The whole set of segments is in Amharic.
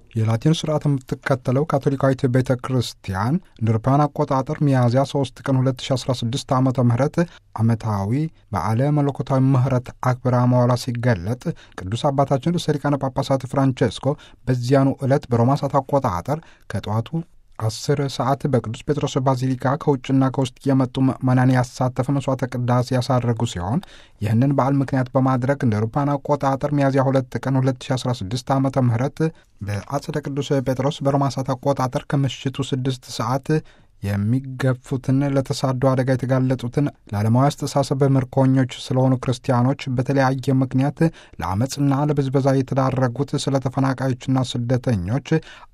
የላቲን ስርዓት የምትከተለው ካቶሊካዊት ቤተ ክርስቲያን እንደ አውሮፓውያን አቆጣጠር ሚያዝያ 3 ቀን 2016 ዓ ም ዓመታዊ በዓለ መለኮታዊ ምህረት አክብራ መዋላ ሲገለጥ ቅዱስ አባታችን ርዕሰ ሊቃነ ጳጳሳት ፍራንቼስኮ በዚያኑ ዕለት በሮማ ሰዓት አቆጣጠር ከጠዋቱ አስር ሰዓት በቅዱስ ጴጥሮስ ባዚሊካ ከውጭና ከውስጥ የመጡ ምዕመናን ያሳተፈ መስዋዕተ ቅዳሴ ያሳረጉ ሲሆን ይህንን በዓል ምክንያት በማድረግ እንደ አውሮፓውያን አቆጣጠር ሚያዝያ ሁለት ቀን 2016 ዓ ም በአጽደ ቅዱስ ጴጥሮስ በሮማ ሰዓት አቆጣጠር ከምሽቱ ስድስት ሰዓት የሚገፉትን ለተሳዶ አደጋ የተጋለጡትን ለዓለማዊ አስተሳሰብ ምርኮኞች ስለሆኑ ክርስቲያኖች በተለያየ ምክንያት ለአመፅና ለብዝበዛ የተዳረጉት ስለ ተፈናቃዮችና ስደተኞች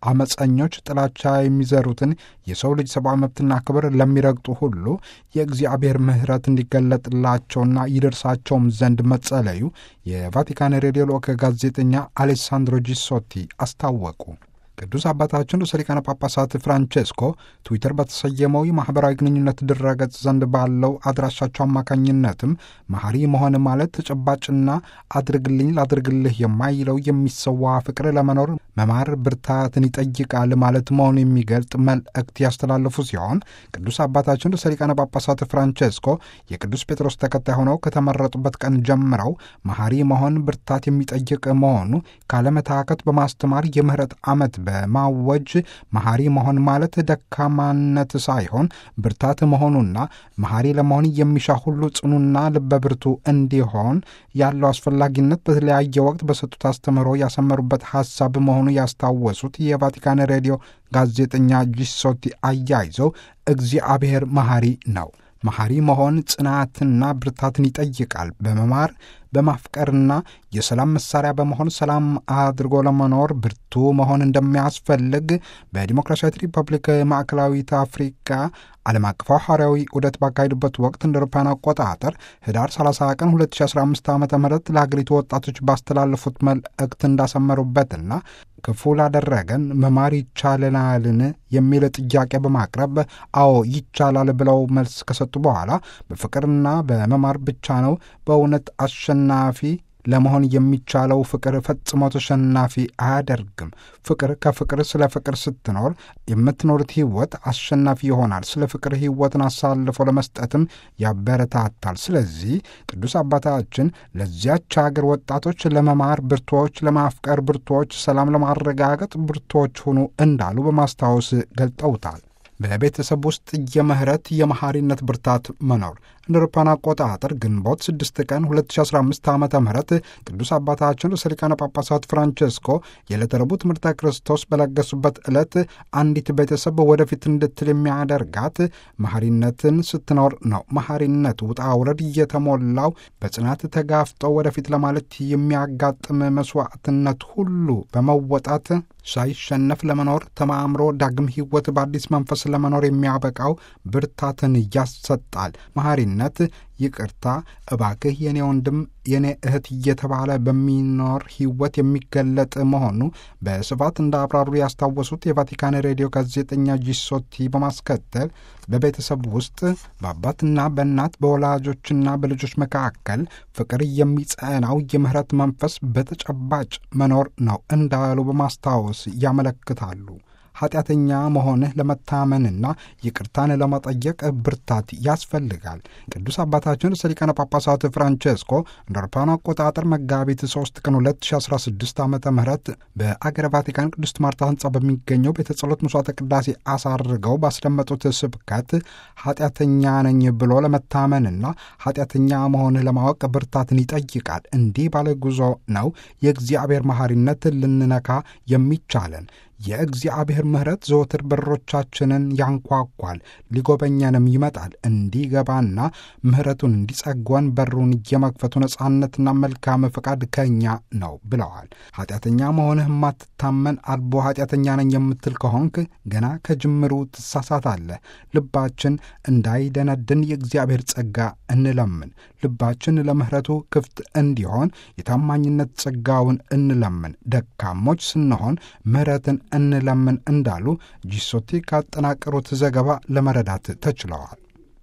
አመፀኞች ጥላቻ የሚዘሩትን የሰው ልጅ ሰብአዊ መብትና ክብር ለሚረግጡ ሁሉ የእግዚአብሔር ምሕረት እንዲገለጥላቸውና ይደርሳቸውም ዘንድ መጸለዩ የቫቲካን ሬዲዮ ልዑክ ጋዜጠኛ አሌሳንድሮ ጂሶቲ አስታወቁ። ቅዱስ አባታችን ርዕሰ ሊቃነ ጳጳሳት ፍራንቼስኮ ትዊተር በተሰየመው የማኅበራዊ ግንኙነት ድረገጽ ዘንድ ባለው አድራሻቸው አማካኝነትም መሐሪ መሆን ማለት ተጨባጭና አድርግልኝ ላድርግልህ የማይለው የሚሰዋ ፍቅር ለመኖር መማር ብርታትን ይጠይቃል ማለት መሆኑ የሚገልጥ መልእክት ያስተላለፉ ሲሆን ቅዱስ አባታችን ርዕሰ ሊቃነ ጳጳሳት ፍራንቼስኮ የቅዱስ ጴጥሮስ ተከታይ ሆነው ከተመረጡበት ቀን ጀምረው መሐሪ መሆን ብርታት የሚጠይቅ መሆኑ ካለመታከት በማስተማር የምህረት ዓመት በማወጅ መሐሪ መሆን ማለት ደካማነት ሳይሆን ብርታት መሆኑና መሐሪ ለመሆን የሚሻ ሁሉ ጽኑና ልበብርቱ እንዲሆን ያለው አስፈላጊነት በተለያየ ወቅት በሰጡት አስተምህሮ ያሰመሩበት ሐሳብ መሆኑ ያስታወሱት የቫቲካን ሬዲዮ ጋዜጠኛ ጂሶቲ አያይዘው እግዚአብሔር መሐሪ ነው። መሐሪ መሆን ጽናትና ብርታትን ይጠይቃል። በመማር በማፍቀርና የሰላም መሳሪያ በመሆን ሰላም አድርጎ ለመኖር ብርቱ መሆን እንደሚያስፈልግ በዲሞክራሲያዊት ሪፐብሊክ ማዕከላዊት አፍሪካ ዓለም አቀፋዊ ሐዋርያዊ ዑደት ባካሄዱበት ወቅት እንደ አውሮፓውያን አቆጣጠር ህዳር 30 ቀን 2015 ዓ ም ለሀገሪቱ ወጣቶች ባስተላለፉት መልእክት እንዳሰመሩበትና ክፉ ላደረገን መማር ይቻለናልን የሚል ጥያቄ በማቅረብ አዎ ይቻላል ብለው መልስ ከሰጡ በኋላ በፍቅርና በመማር ብቻ ነው በእውነት አሸናፊ ለመሆን የሚቻለው ፍቅር ፈጽሞ ተሸናፊ አያደርግም። ፍቅር ከፍቅር ስለ ፍቅር ስትኖር የምትኖሩት ህይወት አሸናፊ ይሆናል። ስለ ፍቅር ህይወትን አሳልፎ ለመስጠትም ያበረታታል። ስለዚህ ቅዱስ አባታችን ለዚያች ሀገር ወጣቶች ለመማር ብርቶች፣ ለማፍቀር ብርቶች፣ ሰላም ለማረጋገጥ ብርቶች ሁኑ እንዳሉ በማስታወስ ገልጠውታል። በቤተሰብ ውስጥ የምህረት የመሐሪነት ብርታት መኖር እንደ አውሮፓውያን አቆጣጠር ግንቦት 6 ቀን 2015 ዓ ም ቅዱስ አባታችን ርዕሰ ሊቃነ ጳጳሳት ፍራንቼስኮ የዕለተ ረቡዕ ትምህርተ ክርስቶስ በለገሱበት ዕለት አንዲት ቤተሰብ ወደፊት እንድትል የሚያደርጋት መሐሪነትን ስትኖር ነው። መሐሪነት ውጣ ውረድ እየተሞላው በጽናት ተጋፍጠው ወደፊት ለማለት የሚያጋጥም መስዋዕትነት ሁሉ በመወጣት ሳይሸነፍ ለመኖር ተማምሮ ዳግም ሕይወት በአዲስ መንፈስ ለመኖር የሚያበቃው ብርታትን ያሰጣል። መሐሪነት ይቅርታ፣ እባክህ የኔ ወንድም የኔ እህት እየተባለ በሚኖር ሕይወት የሚገለጥ መሆኑ በስፋት እንዳብራሩ ያስታወሱት የቫቲካን ሬዲዮ ጋዜጠኛ ጂሶቲ በማስከተል በቤተሰብ ውስጥ በአባትና በእናት በወላጆችና በልጆች መካከል ፍቅር የሚጸናው የምህረት መንፈስ በተጨባጭ መኖር ነው እንዳሉ በማስታወስ ያመለክታሉ። ኃጢአተኛ መሆንህ ለመታመንና ይቅርታን ለመጠየቅ ብርታት ያስፈልጋል። ቅዱስ አባታችን ርዕሰ ሊቃነ ጳጳሳት ፍራንቼስኮ እንደ አውሮፓውያን አቆጣጠር መጋቢት 3 ቀን 2016 ዓ ም በአገረ ቫቲካን ቅድስት ማርታ ህንፃ በሚገኘው ቤተ ጸሎት መስዋዕተ ቅዳሴ አሳርገው ባስደመጡት ስብከት ኃጢአተኛ ነኝ ብሎ ለመታመንና ኃጢአተኛ መሆንህ ለማወቅ ብርታትን ይጠይቃል። እንዲህ ባለ ጉዞ ነው የእግዚአብሔር መሐሪነት ልንነካ የሚቻለን። የእግዚአብሔር ምሕረት ዘወትር በሮቻችንን ያንኳኳል፣ ሊጎበኘንም ይመጣል። እንዲገባና ምሕረቱን እንዲጸጓን በሩን የመክፈቱ ነጻነትና መልካም ፈቃድ ከእኛ ነው ብለዋል። ኃጢአተኛ መሆንህ የማትታመን አልቦ ኃጢአተኛ ነኝ የምትል ከሆንክ ገና ከጅምሩ ትሳሳታለህ። ልባችን እንዳይደነድን የእግዚአብሔር ጸጋ እንለምን። ልባችን ለምሕረቱ ክፍት እንዲሆን የታማኝነት ጸጋውን እንለምን። ደካሞች ስንሆን ምሕረትን እንለምን እንዳሉ ጂሶቲ ካጠናቀሩት ዘገባ ለመረዳት ተችለዋል።